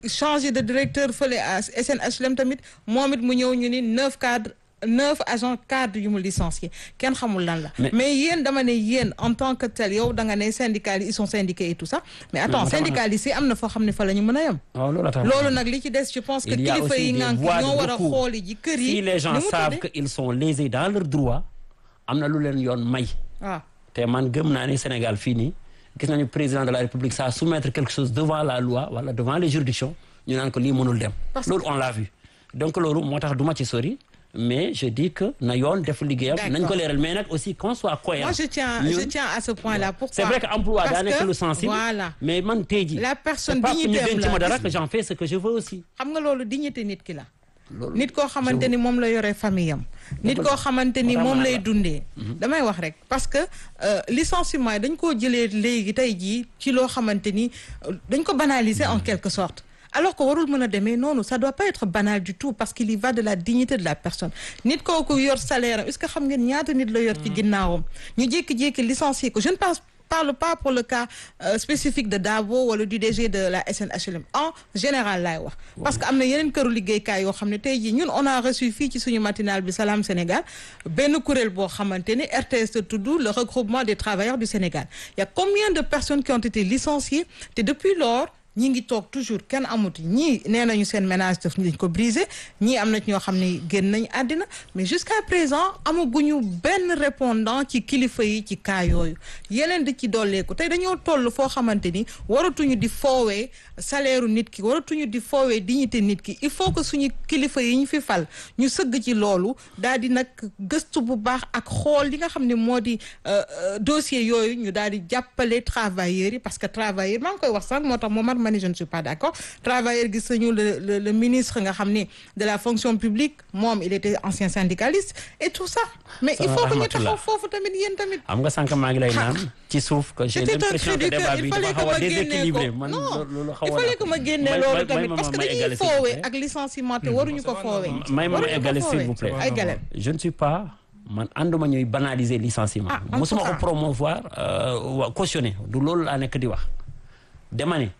changé de directeur fële à SNHLM tamit moom it mu ñëw ñu ni neuf cadres neuf agents cadres yu mu licencié kenn xamul lan la. mais yéen dama ne yéen en tant que tel yow da nga ne syndicalistes ils sont syndiqués et tout ça. mais attends syndicalistes yi am na foo xam ne fa la ñu mën a yem. loolu nag li ci des je pense que kilifa yi ngànk ñoo war a xooli ji kër yi. si les gens savent que ils sont lésés dans leurs droits am na lu leen yoon may. waaw te man gëm naa ne Sénégal fii nii. gis nañu président de la république ça soumettre quelque chose devant la loi wala devant les juridictions ñu naan ko lii mënul dem loolu on l'a vu donc loolu moo tax du ma ci sori mais je dis que na yoon def liggéeyam nañ ko leeral mais nag aussi qu'on soit cohérent moi je tiens je tiens à ce point là pourquoi c'est vrai que emploi daa nekk lu sensible voilà mais man tey jii la personne c'est pas que ñu dignité denc ma dara que j'en fais ce que je veux aussi xam nga loolu dignité nit ki la nit koo xamante ni moom la yore famille am nit koo xamante ni moom lay dundee damay wax rek parce que licenciement yi dañ koo jëlee léegi tey jii ci loo xamante ni dañ ko banaliser en quelque sorte alors que warul mën a demee noonu ça doit pas être banal du tout parce qu'il y va de la dignité de la personne nit kooku yor salaire am est-ce que xam ngeen ñaata nit la yor ci ginnaawam ñu jékki-jékki licencier ko je ne pense parle pas pour le cas euh, spécifique de Dabo wala du DG de la SNHLM en général laay wax parce que am na yeneen këru liggéeykaay yoo xam ne tey jii ñun on a reçu fii ci suñu matinal bi Salam Sénégal benn kuréel boo xamante ni RTS te tudd le regroupement des travailleurs du Sénégal il y a combien de personnes qui ont été licenciées te depuis lors ñi ngi toog toujours kenn amuti ñii nee nañu seen ménage daf dañ ko brisé ñii am na ñoo xam ne génn nañ àddina mais jusqu'à présent amaguñu benn répondant ci kilifa yi ci cas yooyu yeneen di ci dolleeku tey dañoo toll foo xamante ni waratuñu di foowee salaire nit ki waratuñu di foowee dignité nit ki il faut que suñu kilifa yi ñu fi fal ñu sëgg ci loolu daal di nag gëstu bu baax ak xool li nga xam ne moo di dossier yooyu ñu daal di jàppale travailleurs yi parce que travailleurs maa ngi koy wax sax moo tax moom ma ni je ne suis pas d'accord travailleur gis nañu le le le ministre nga xam ne de la fonction publique moom il était ancien syndicaliste et tout ça mais il faut que ñu taxaw foofu tamit yéen tamit am nga sànq maa ngi lay naan ci suuf que j'ai l'impression que débat bi dafa xaw a déséquilibré man loolu xaw a il fallait que ma génnee loolu tamit parce que dañuy foowee ak licenciement te waruñu ko foowee may ma ma égaler s'il vous plaît ay galère je ne suis pas man ànduma ñuy banaliser licenciement mosuma ko promouvoir wa cautionner du loolu laa nekk di wax dama ne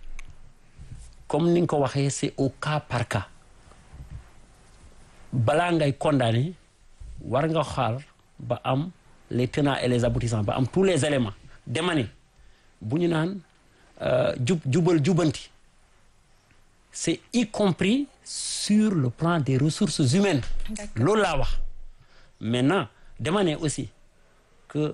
comme ni nga ko waxee c'est au cas par cas balaa ngay condamner war nga xaar ba am les tenants et les aboutissants ba am tous les éléments dema ne bu ñu naan jub jubal jubanti c'est y compris sur le plan des ressources humaines loolu laa wax maintenant dema ne aussi que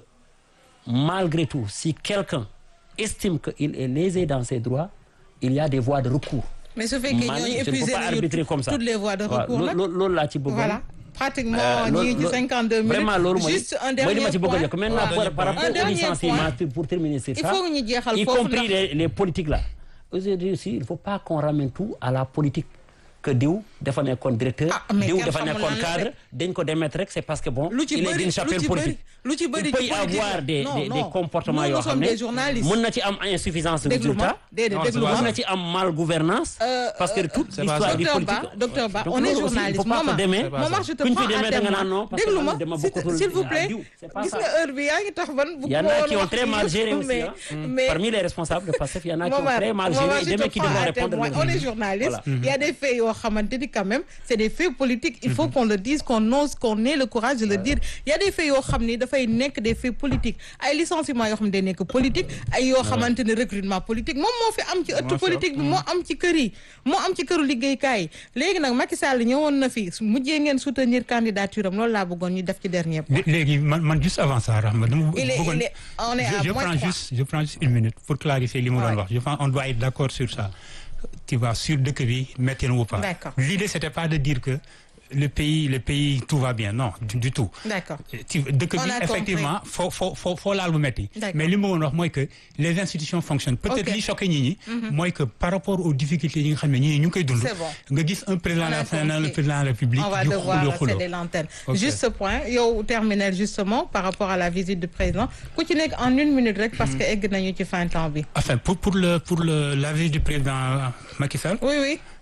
malgré tout si quelqu'un estime que il est lésé dans ses droits il y a des voies de recours. mais su fekkee ñooñu épuisé arbitrer comme ça toutes les voies de recours nag loolu laa ci bëggoon. voilà pratiquement ñu ngi ci 52 minutes. vraiment loolu mooy juste un dernier mooy li ma ci bëgg a point yokk maintenant par par rapport Un au dernier licenciement point. pour terminer sur il ça faut que ñu jeexal y foofu compris ndax les les politiques là aujourd'hui aussi il faut pas qu'on ramène tout à la politique que diw dafa nekkoon directeur Ah, mais diw kenn dafa xamul nekkoon lan la cadre dañ ko démettre rek c'est parce que bon lu ci il est bëri d'une lu chapelle ci bëri politique lu ci bëri il peut ci y politique avoir la. des Non, des non. des comportements Nous, yoo nous xam sommes ne des journalistes. mën na ci am insuffisance de déglu ma résultat déedéet Non, déglu c'est ma mën na ci am mal gouvernance Euh, parce que toute c'est pas l'histoire ça. du docteur politique Ba docteur Ba Donc on est loolu aussi, il journaliste faut pas Momar que demee C'est pas Momar ça. je te kuñ prends fi demee à da nga témoin naan non parce que déglu ma man dama s'il bokkatul s'il vous à plaît diw. C'est pas gis ça. nga heure bi yaa ngi tax ban bu Il y en a woon qui ont wax très yi mal yëpp, géré aussi. mais hein. mais Parmi les responsables de PASTEF, il y en a qui ont Momar, très mal Momar, géré. je Des te mecs qui prends devront à répondre. témoin. de On leur- est journaliste. Voilà. Il y a des faits yoo xamante ni quand même c'est des faits politiques. Il faut qu'on le dise, qu'on ose, qu'on ait le courage de le dire. Il y a des faits yoo xam ni dafay nekk des faits politiques ay licenciements yoo xam ne day nekk politique ay yoo xamante ne recrutement politique moom moo fi am ci ëttu politique bi moo am ci kër yi moo am ci këru liggéeykaay yi léegi nag Macky Sall ñëwoon na fi mujjee ngeen soutenir candidature am loolu laa bëggoon ñu def ci dernier point. Lé- léegi man man juste avant ça Rahma dama Il est- bëggoon il est- on est à je, je moins prends trois. juste je prends juste une minute pour clarifier li mu Ouais. doon wax je pense on doit être d'accord sur ça tu vois sur dëkk bi métti na ou pas D'accord. l'idée c'était pas de dire que le pays le pays tout va bien non du, du tout D'accord. ci dëkk On bi a effectivement foo foo foo foo laal bu métti D'accord. mais li ma woon wax mooy que les institutions fonctionnent peut-être Ok. li choqué ñi ñi mooy que par rapport aux difficultés yi nga xam ne ñi ñu ngi koy dund C'est bon. nga gis un président On de a la République compris. le président de la République On va di devoir xuloo xuloo céder l'antenne. Ok. Juste ce point yow terminer justement par rapport à la visite du président ku ci nekk en une minute rek parce que egg nañu ci fin temps bi. Enfin, pour, pour, le, pour le, la visite du président Macky Sall, Oui oui.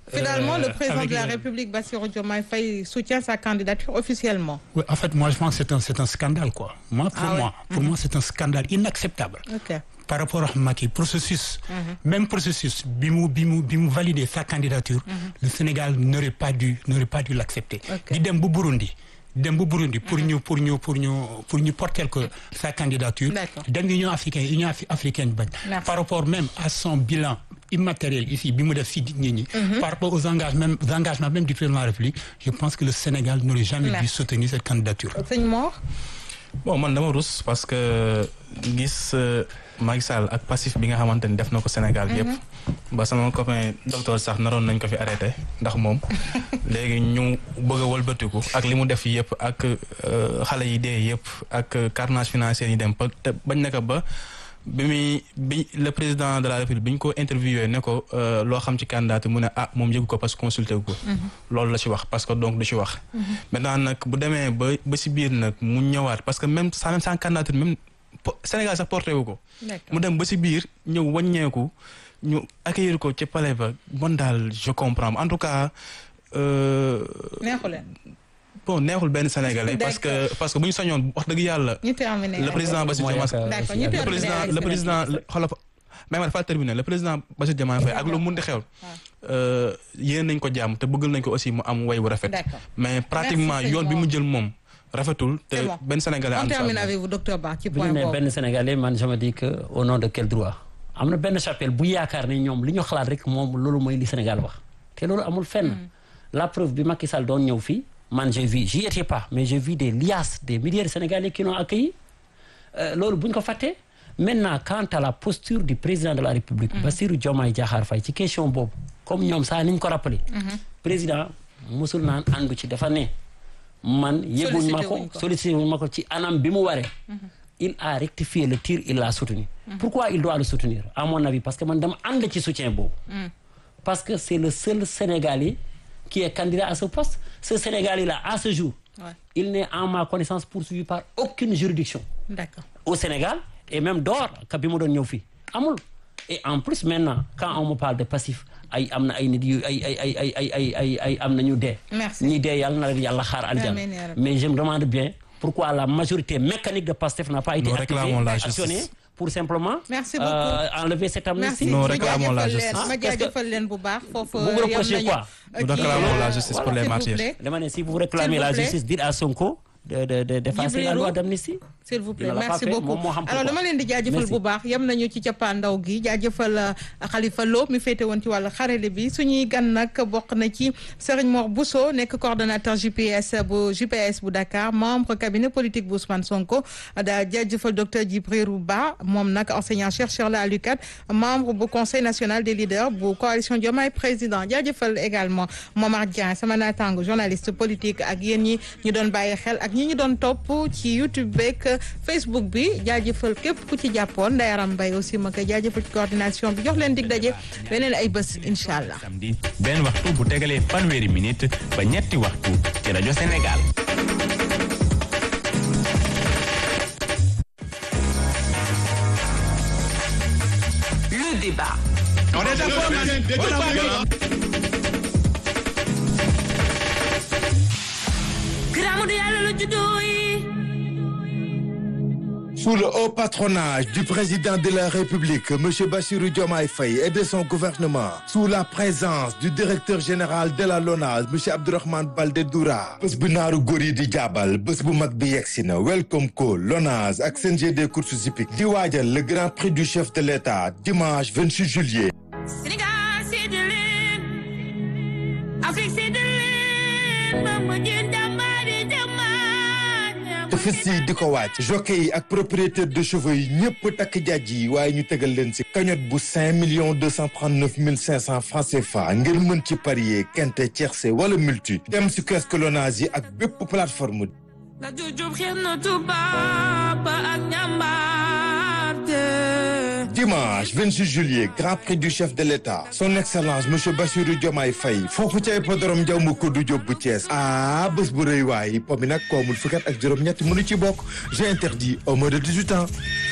Finalement, le Euh, président avec de la le- République, Bassirou Diomaye Faye, soutient sa candidature officiellement. Oui, en fait, moi, je pense que c'est un, c'est un scandale, quoi. Moi, pour Ah ouais. moi, pour moi, c'est un scandale inacceptable. Ok. Par rapport à Macky, processus, même processus, Bimou, Bimou, Bimou validé sa candidature, le Sénégal n'aurait pas dû, n'aurait pas dû l'accepter. Ok. Di dem bu Burundi, dem bu Burundi pour ñu, pour ñu, pour ñu, pour ñu porter que sa candidature. D'accord. Dem Union africaine, Union Afri- africaine bañ. Merci. Par rapport même à son bilan immatériel ici, bi mu def si nit ñi, par rapport aux engagements, aux engagements même du président de la République, je pense que le Sénégal n'aurait jamais dû Merci. soutenir cette candidature. sëñ Mor. bon man dama rus parce que gis euh, Macky Sall ak passif bi nga xamante ni def na ko Sénégal yëpp ba sama copain docteur sax naroon nañ ko fi arrêté ndax moom léegi ñu bëgg a wëlbatiku ak li mu def yëpp ak euh, xale yi dee yëpp ak carnage financier yi dem ba te bañ na ko ba bi muy bi le président de la république bi ñu ko interviewé ne ko euh, loo xam ci candidat mu ne ah moom yëgu ko parce que consulté wu ko loolu la ci wax parce que donc du ci wax maintenant nag bu demee ba ba si biir nag mu ñëwaat parce que même sans même sans candidature même po- Sénégal sax porté wu ko D'accord. mu dem ba si biir ñëw wàññeeku ñu accueillir ko ci palais ba bon daal je comprends en tout cas euh, neexu leen. bon neexul benn Sénégalais parce que parce que bu ñu sañoon wax dëgg yàlla ñu terminé. le président Bassirou Mooy Diomaye ak, D'accord, aussi ñu ak- le terminé président avec le Sénégal. président xoolal mais ma dafa terminé le président Bassirou Diomaye Faye ak lu mun di xew yéen nañ ko jàmm te bëggal nañ ko aussi mu am way bu rafet D'accord. mais pratiquement Merci, yoon bi Seymour. mu jël moom rafetul te C'est bon. benn Sénégalais on ànd si ak termine moom. avec vous docteur Ba ci bu ñu point nee boobu. benn Sénégalais man je me dis que au nom de quel droit am na benn chapelle bu yaakaar ne ñoom li ñu xalaat rek moom loolu mooy li Sénégal wax te loolu amul fenn la preuve bi Macky Sall doon ñëw fii man j'ai vu j'y étais pas mais j'ai vu des liasses des milliers de Sénégalais qui l'ont accueilli Euh, loolu bu ñu ko fàttee maintenant quant à la posture du président de la République Bassirou Diomaye Diakhar Faye ci question boobu comme ñoom saa ni ñu ko rappelé président musul naan àndu ci dafa ne man yëguñ ma Sollicité wuñ ko ko. sollicité wuñ ma ko ci anam bi mu waree il a rectifié le tir il l'a soutenu pourquoi il doit le soutenir à mon avis parce que man dama ànd ci soutien boobu parce que c'est le seul Sénégalais qui est candidat à ce poste ce Sénégalais là à ce jour Ouais. il n'est en ma connaissance poursuivi par aucune juridiction D'accord. au Sénégal et même dehors ka bi mu doon ñëw fii amul et en plus maintenant quand on me parle de passif ay am na ay nit yu ay ay ay ay ay ay ay ay am na ñu dee Merci. ñi dee yàlla na leen yàlla xaar aljana Amiin yaa rabbi. mais je me demande bien pourquoi la majorité mécanique de Pastef n'a pas été Nous activée réclamons la actionnée justice. pour simplement Merci euh, beaucoup. enlever cette merci amnistie Nous ma réclamons la jaajëfal justice. leen ma Ah, parce que- jaajëfal leen bu baax foofu Vous me yam reprochez nañu quoi Nous kii, réclamons euh, la justice pour les s'il vous martyrs. plaît. dama ne si vous réclamez S'il vous la plaît. justice dites à Sonko de de de d'effacer la Djibril loi Roux. d'amnistie s'il vous plaît Il ne l'a merci pas fait, beaucoup moom moo xam alors pourquoi. dama leen di jaajëfal Merci. bu baax yem nañu ci cappaandaw gi jaajëfal euh, Khalifa Lo mi féete woon ci wàllu xarale bi suñuy gan nag bokk na ci Serigne Mor Bousso nekk coordonnateur GPS bu GPS bu Dakar membre cabinet politique bu Ousmane Sonko daa jaajëfal docteur Djibril Ba moom nag enseignant chercheur la à l'UCAD membre bu conseil national des leaders bu coalition Diomaye président jaajëfal également Momar Dieng sama naataango journaliste politique ak yéen ñi ñu doon bàyyi xel ak ñi ñu doon topp ci YouTube beeg Facebook bi jaajëfal képp ku ci jàppoon Ndayaram Mbaye aussi ma koy jaajëfal ci coordination bi jox leen dig daje beneen ay bés incha allah. samedi benn waxtu bu tegalee fanweeri minute ba ñetti waxtu ci rajo Sénégal. Le débat. Gramou de yàlla la juddoo yi. Sous le haut patronage du président de la République, M. Bassirou Diomaye Faye et de son gouvernement, sous la présence du directeur général de la LONASE, M. Abdourahmane Baldé Doura, bés bu naaru góor yi di jàbbal bés bu mag bi yegsi na Welcome Call LONASE ak CNG des courses hippiques di waajal le grand prix du chef de l'État dimanche 26 juillet. Sénégal sédd leen. Afrique sédd leen. Bamba jën jàmbaari jàmbaar. te fës yi di ko wàcc jockey yi ak propriétaire de chevaux yi ñëpp takk jaaj yi waaye ñu tegal leen ci cagnotte bu 5 millions 239 mille 500 francs CFA ngir mën ci parier quinte tiercé wala multi dem ci kiosque Lonase yi ak bépp plateforme La jujub xeex na tubaab ba ak njàmbaarte. dimanche 26 juillet grand prix du chef de l'État son excellence monsieur Bassirou Diomaye Faye foofu ca hippodrome Ndiaw ma koddu Diop bu Thiès ah bés bu rëy waay po mi nag koomul fukkat ak juróom-ñett mënu ci bokk j'ai interdit au moins de 18 ans